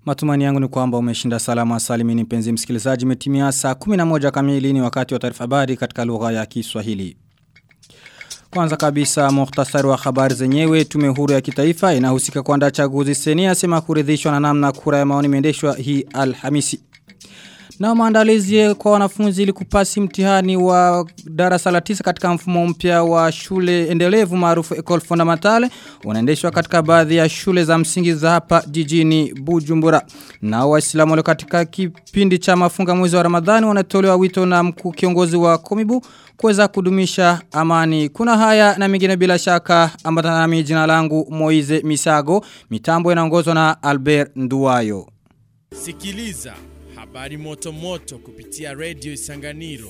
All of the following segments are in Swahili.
Matumani yangu ni kwamba umeshinda salama salimini mpenzi msikilizaji metimia saa 11 kamili ni wakati wa taarifa habari katika lugha ya Kiswahili. Kwanza kabisa muhtasari wa habari zenyewe tume huru ya kitaifa inahusika kuandaa chaguzi seni asema kuridhishwa na namna kura ya maoni imeendeshwa hii Alhamisi. Na maandalizi kwa wanafunzi ili kupasi mtihani wa darasa la tisa katika mfumo mpya wa shule endelevu maarufu Ecole Fondamentale unaendeshwa katika baadhi ya shule za msingi za hapa jijini Bujumbura. Na waislamu walio katika kipindi cha mafunga mwezi wa Ramadhani wanatolewa wito na mkuu kiongozi wa Komibu kuweza kudumisha amani. Kuna haya na mengine bila shaka ambatana nami jina langu Moize Misago. Mitambo inaongozwa na Albert Nduwayo. Sikiliza habari moto moto kupitia Radio Isanganiro.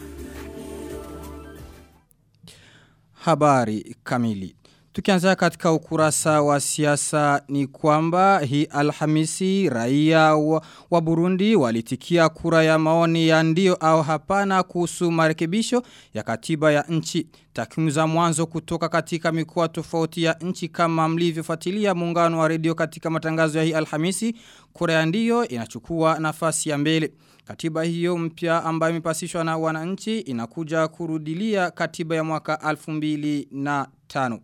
Habari kamili. Tukianza katika ukurasa wa siasa ni kwamba hii alhamisi raia wa, wa Burundi walitikia kura ya maoni ya ndio au hapana kuhusu marekebisho ya katiba ya nchi. Takwimu za mwanzo kutoka katika mikoa tofauti ya nchi kama mlivyofuatilia muungano wa redio katika matangazo ya hii alhamisi, kura ya ndio inachukua nafasi ya mbele. Katiba hiyo mpya ambayo imepasishwa na wananchi inakuja kurudilia katiba ya mwaka 2005.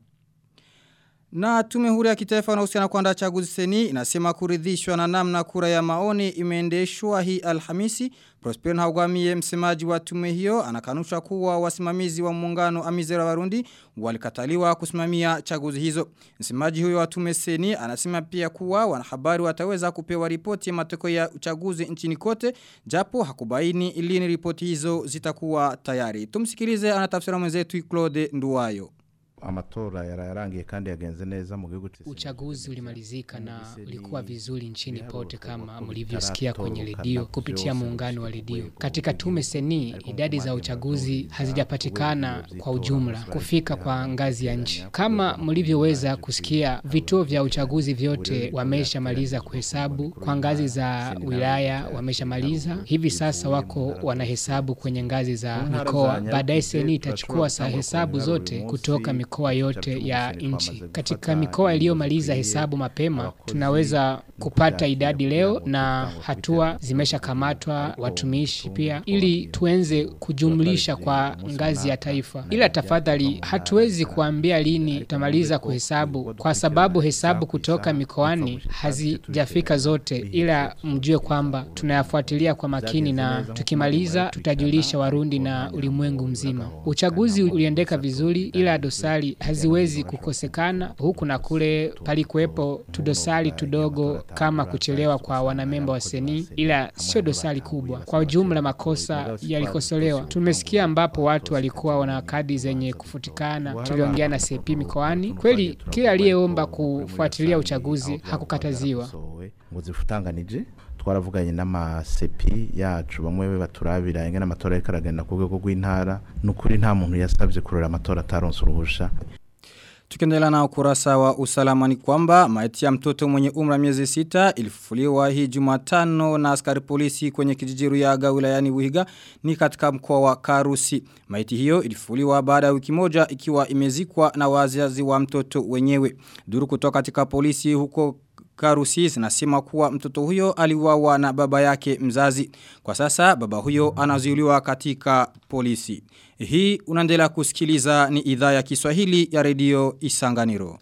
Na tume huru ya kitaifa inahusiana kuandaa chaguzi seni inasema kuridhishwa na namna kura ya maoni imeendeshwa hii Alhamisi. Prosper Haugwamie msemaji wa tume hiyo anakanusha kuwa wasimamizi wa muungano Amizera Warundi walikataliwa kusimamia chaguzi hizo. Msemaji huyo wa tume seni anasema pia kuwa wanahabari wataweza kupewa ripoti ya matokeo ya uchaguzi nchini kote japo hakubaini lini ripoti hizo zitakuwa tayari. Tumsikilize anatafsira mwenzetu Claude Nduwayo amatora yararangiye kandi yagenze neza mu gihugu Uchaguzi ulimalizika na ulikuwa vizuri nchini pote kama mlivyosikia kwenye redio kupitia muungano wa redio. Katika tume seni idadi za uchaguzi hazijapatikana kwa ujumla kufika kwa ngazi ya nchi. Kama mlivyoweza kusikia vituo vya uchaguzi vyote wameshamaliza kuhesabu kwa ngazi za wilaya wameshamaliza. Hivi sasa wako wanahesabu kwenye ngazi za mikoa. Baadaye seni itachukua saa hesabu zote kutoka mikoa mikoa yote ya nchi. Katika mikoa iliyomaliza hesabu mapema, tunaweza kupata idadi leo na hatua zimeshakamatwa watumishi pia, ili tuenze kujumlisha kwa ngazi ya taifa. Ila tafadhali, hatuwezi kuambia lini tutamaliza kuhesabu, kwa sababu hesabu kutoka mikoani hazijafika zote, ila mjue kwamba tunayafuatilia kwa makini na tukimaliza tutajulisha Warundi na ulimwengu mzima. Uchaguzi uliendeka vizuri, ila dosari haziwezi kukosekana huku na kule palikuwepo tudosari tudogo kama kuchelewa kwa wanamemba wa seni ila sio dosari kubwa kwa ujumla makosa yalikosolewa tumesikia ambapo watu walikuwa wana kadi zenye kufutikana tuliongea na sepi mikoani kweli kila aliyeomba kufuatilia uchaguzi hakukataziwa ngo zifutanganije twaravuganye n'amasepi yacu bamwe baturabira ingene amatora ariko aragenda ku rwego rw'intara nukuri nta muntu yasabye kurora amatora ataronse uruhusha Tukiendelea na ukurasa wa usalama ni kwamba maiti ya mtoto mwenye umra miezi sita ilifufuliwa hii Jumatano na askari polisi kwenye kijiji Ruyaga wilayani Buhiga ni katika mkoa wa Karusi. Maiti hiyo ilifufuliwa baada ya wiki moja ikiwa imezikwa na wazazi wa mtoto wenyewe. Duru kutoka katika polisi huko Karusi zinasema kuwa mtoto huyo aliuawa na baba yake mzazi. Kwa sasa baba huyo anazuiliwa katika polisi. Hii unaendelea kusikiliza ni idhaa ya Kiswahili ya redio Isanganiro.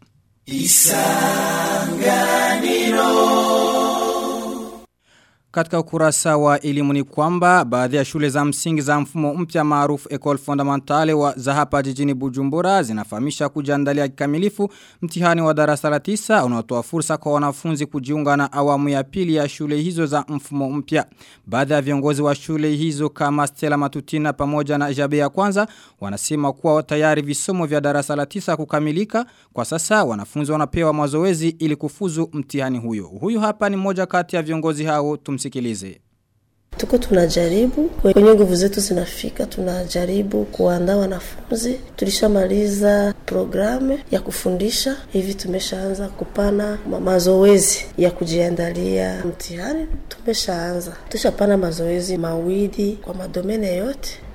Isanganiro. Katika ukurasa wa elimu ni kwamba baadhi ya shule za msingi za mfumo mpya maarufu Ecole Fondamentale wa za hapa jijini Bujumbura zinafahamisha kujiandalia kikamilifu mtihani wa darasa la tisa unaotoa fursa kwa wanafunzi kujiunga na awamu ya pili ya shule hizo za mfumo mpya. Baadhi ya viongozi wa shule hizo kama Stella Matutina pamoja na Jabe ya kwanza wanasema kuwa tayari visomo vya darasa la tisa kukamilika. Kwa sasa wanafunzi wanapewa mazoezi ili kufuzu mtihani huyo. Huyu hapa ni moja kati ya viongozi hao tumsikilize. Tuko tunajaribu kwenye nguvu zetu zinafika, tunajaribu kuandaa wanafunzi. Tulishamaliza programu ya kufundisha, hivi tumeshaanza kupana mazoezi ya kujiandalia mtihani. Tumeshaanza, tushapana mazoezi mawili kwa madomene yote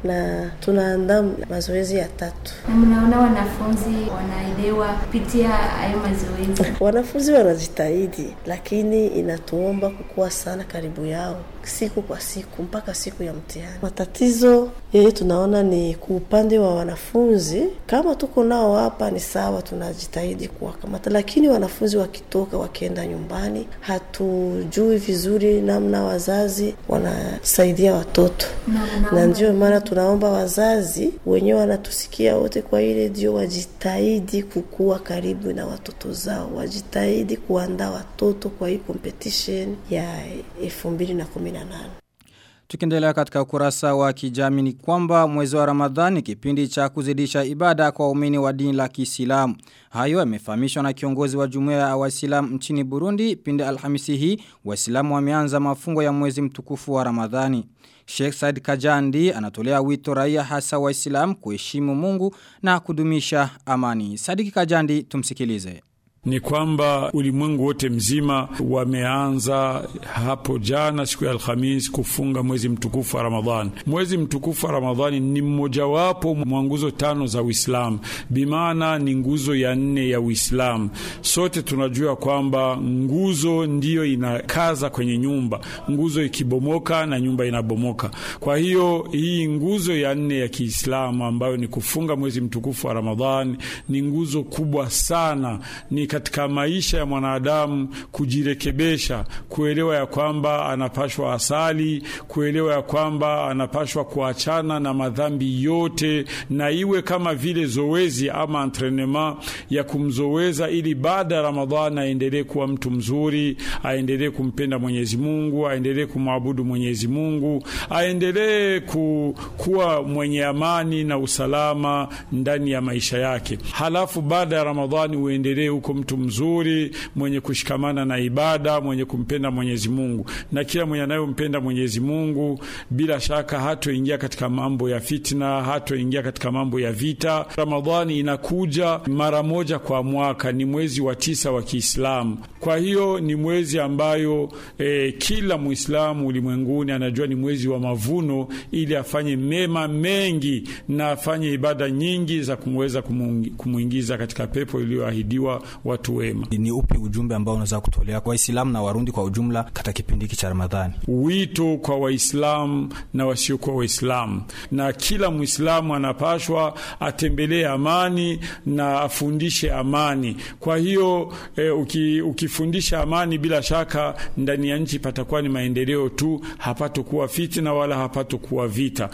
na tunaandaa mazoezi ya tatu. Na mnaona wanafunzi wanaelewa kupitia hayo mazoezi? Wanafunzi wanajitahidi, lakini inatuomba kukua sana karibu yao siku kwa siku mpaka siku ya mtihani. Matatizo yeye tunaona ni kwa upande wa wanafunzi, kama tuko nao hapa ni sawa, tunajitahidi kuwakamata, lakini wanafunzi wakitoka wakienda nyumbani, hatujui vizuri namna wazazi wanasaidia watoto Na na ndio maana tunaomba wazazi wenyewe wanatusikia wote kwa hii redio wajitahidi kukuwa karibu na watoto zao, wajitahidi kuandaa watoto kwa hii competition ya elfu mbili na kumi na nane. Tukiendelea katika ukurasa wa kijamii ni kwamba mwezi wa Ramadhani kipindi cha kuzidisha ibada kwa waumini wa dini la Kiislamu. Hayo yamefahamishwa na kiongozi wa jumuiya ya Waislamu nchini Burundi pindi Alhamisi hii Waislamu wameanza mafungo ya mwezi mtukufu wa Ramadhani. Sheikh Said Kajandi anatolea wito raia hasa Waislamu kuheshimu Mungu na kudumisha amani. Sadiki Kajandi tumsikilize ni kwamba ulimwengu wote mzima wameanza hapo jana siku ya Alhamis kufunga mwezi mtukufu wa Ramadhani. Mwezi mtukufu wa Ramadhani ni mmojawapo mwa nguzo tano za Uislamu, bimaana ni nguzo ya nne ya Uislamu. Sote tunajua kwamba nguzo ndiyo inakaza kwenye nyumba, nguzo ikibomoka na nyumba inabomoka. Kwa hiyo hii nguzo ya nne ya Kiislamu ambayo ni kufunga mwezi mtukufu wa Ramadhani ni nguzo kubwa sana, ni katika maisha ya mwanadamu kujirekebesha, kuelewa ya kwamba anapashwa asali, kuelewa ya kwamba anapashwa kuachana na madhambi yote, na iwe kama vile zoezi ama entrenema ya kumzoweza, ili baada ya Ramadhani aendelee kuwa mtu mzuri, aendelee kumpenda Mwenyezi Mungu, aendelee kumwabudu Mwenyezi Mungu, aendelee ku, kuwa mwenye amani na usalama ndani ya maisha yake. Halafu baada ya Ramadhani uendelee huko mtu mzuri mwenye kushikamana na ibada, mwenye kumpenda Mwenyezi Mungu. Na kila mwenye anayompenda Mwenyezi Mungu bila shaka hatoingia katika mambo ya fitna, hatoingia katika mambo ya vita. Ramadhani inakuja mara moja kwa mwaka, ni mwezi wa tisa wa Kiislamu. Kwa hiyo ni mwezi ambayo eh, kila Muislamu ulimwenguni anajua ni mwezi wa mavuno, ili afanye mema mengi na afanye ibada nyingi za kumweza kumuingiza katika pepo iliyoahidiwa watu wema. Ni upi ujumbe ambao unaweza kutolea kwa Waislamu na Warundi kwa ujumla katika kipindi hiki cha Ramadhani? Wito kwa Waislamu na wasiokuwa Waislamu, na kila Mwislamu anapashwa atembelee amani na afundishe amani. Kwa hiyo eh, uki, ukifundisha amani, bila shaka ndani ya nchi patakuwa ni maendeleo tu, hapatokuwa fitina wala hapatokuwa vita.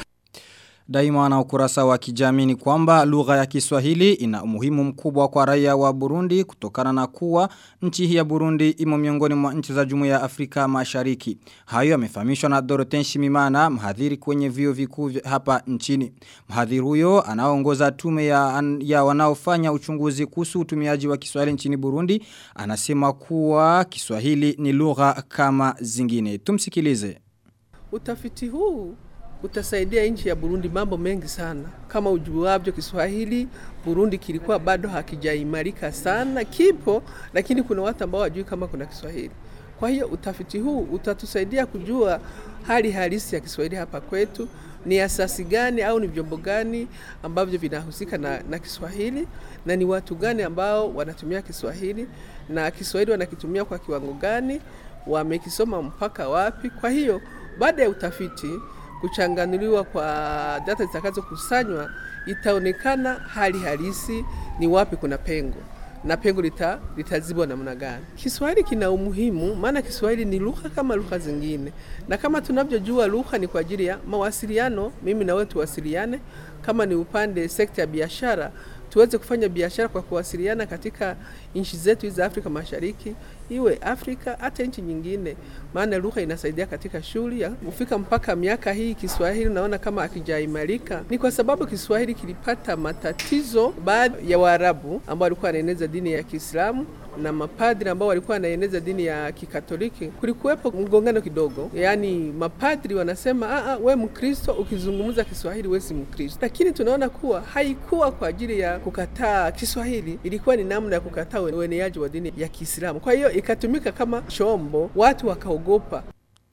Daima na ukurasa wa kijamii ni kwamba lugha ya Kiswahili ina umuhimu mkubwa kwa raia wa Burundi kutokana na kuwa nchi hii ya Burundi imo miongoni mwa nchi za Jumuiya ya Afrika Mashariki. Hayo yamefahamishwa na Doroten Shimimana, mhadhiri kwenye vio vikuu hapa nchini. Mhadhiri huyo anaongoza tume ya, ya wanaofanya uchunguzi kuhusu utumiaji wa Kiswahili nchini Burundi, anasema kuwa Kiswahili ni lugha kama zingine. Tumsikilize. Utafiti huu utasaidia nchi ya Burundi mambo mengi sana. Kama ujuavyo, Kiswahili Burundi kilikuwa bado hakijaimarika sana, kipo lakini kuna watu ambao wajui kama kuna Kiswahili. Kwa hiyo utafiti huu utatusaidia kujua hali halisi ya Kiswahili hapa kwetu, ni asasi gani au ni vyombo gani ambavyo vinahusika na, na Kiswahili na ni watu gani ambao wanatumia Kiswahili na Kiswahili wanakitumia kwa kiwango gani, wamekisoma mpaka wapi. Kwa hiyo baada ya utafiti kuchanganuliwa kwa data zitakazokusanywa itaonekana hali halisi ni wapi kuna pengo na pengo lita, litazibwa namna gani. Kiswahili kina umuhimu, maana Kiswahili ni lugha kama lugha zingine, na kama tunavyojua lugha ni kwa ajili ya mawasiliano, mimi na wewe tuwasiliane. Kama ni upande sekta ya biashara, tuweze kufanya biashara kwa kuwasiliana katika nchi zetu hizi za Afrika Mashariki, iwe Afrika hata nchi nyingine, maana lugha inasaidia katika shughuli ya kufika. Mpaka miaka hii Kiswahili naona kama akijaimarika, ni kwa sababu Kiswahili kilipata matatizo baadhi ya Waarabu ambao walikuwa wanaeneza dini ya Kiislamu na mapadri ambao walikuwa wanaeneza dini ya Kikatoliki, kulikuwepo mgongano kidogo. Yaani mapadri wanasema a, we Mkristo ukizungumza Kiswahili we si Mkristo, lakini tunaona kuwa haikuwa kwa ajili ya kukataa Kiswahili, ilikuwa ni namna ya kukataa ueneaji wa dini ya Kiislamu. Kwa hiyo ikatumika kama chombo, watu wakaogopa.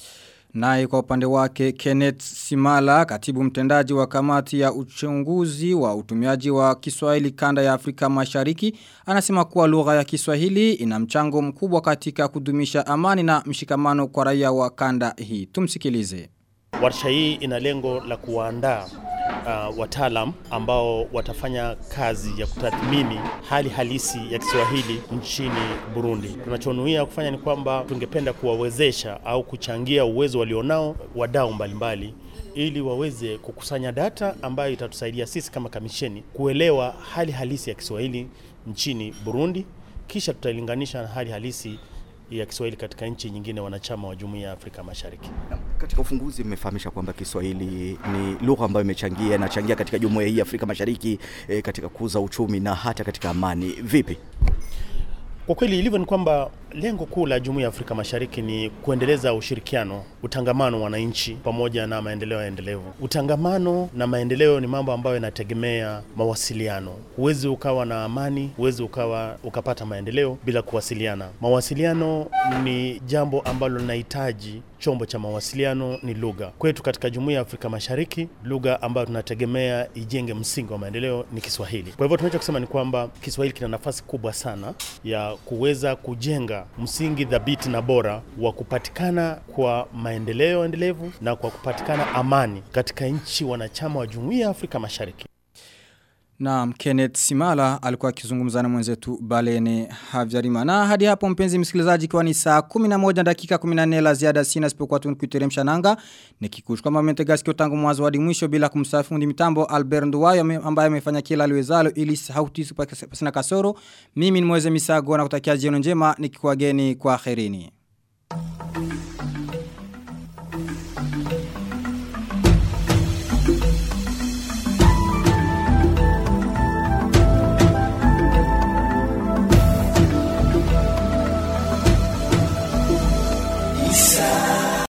Naye kwa upande wake Kenneth Simala, katibu mtendaji wa kamati ya uchunguzi wa utumiaji wa Kiswahili kanda ya Afrika Mashariki, anasema kuwa lugha ya Kiswahili ina mchango mkubwa katika kudumisha amani na mshikamano kwa raia wa kanda hii. Tumsikilize. Warsha hii ina lengo la kuwaandaa uh, wataalam ambao watafanya kazi ya kutathmini hali halisi ya Kiswahili nchini Burundi. Tunachonuia kufanya ni kwamba tungependa kuwawezesha au kuchangia uwezo walionao wadau mbalimbali ili waweze kukusanya data ambayo itatusaidia sisi kama kamisheni kuelewa hali halisi ya Kiswahili nchini Burundi, kisha tutailinganisha na hali halisi ya Kiswahili katika nchi nyingine wanachama wa Jumuiya ya Afrika Mashariki. Katika ufunguzi mmefahamisha kwamba Kiswahili ni lugha ambayo imechangia inachangia katika Jumuiya hii ya Afrika Mashariki e, katika kukuza uchumi na hata katika amani. Vipi? Kwa kweli ilivyo ni kwamba lengo kuu la Jumuiya ya Afrika Mashariki ni kuendeleza ushirikiano, utangamano wa wananchi pamoja na maendeleo endelevu. Utangamano na maendeleo ni mambo ambayo yanategemea mawasiliano. Huwezi ukawa na amani, huwezi ukawa ukapata maendeleo bila kuwasiliana. Mawasiliano ni jambo ambalo linahitaji chombo cha mawasiliano ni lugha. Kwetu katika Jumuiya ya Afrika Mashariki, lugha ambayo tunategemea ijenge msingi wa maendeleo ni Kiswahili. Kwa hivyo tunachokisema ni kwamba Kiswahili kina nafasi kubwa sana ya kuweza kujenga msingi thabiti na bora wa kupatikana kwa maendeleo endelevu na kwa kupatikana amani katika nchi wanachama wa Jumuiya ya Afrika Mashariki. Na Kenneth Simala alikuwa akizungumza na mwenzetu Balene Havjarima. Na hadi hapo mpenzi msikilizaji kwa ni saa 11 dakika 14 la ziada sina sipokuwa tunikuiteremsha nanga. Nikikushukuru kama mmetegasi tangu mwanzo hadi mwisho bila kumsafi fundi mitambo Albert Nduwayo ambaye amefanya kila aliwezalo ili sauti pasina kasoro. Mimi ni Mweze Misago na kutakia jioni njema nikikuageni kwa kherini.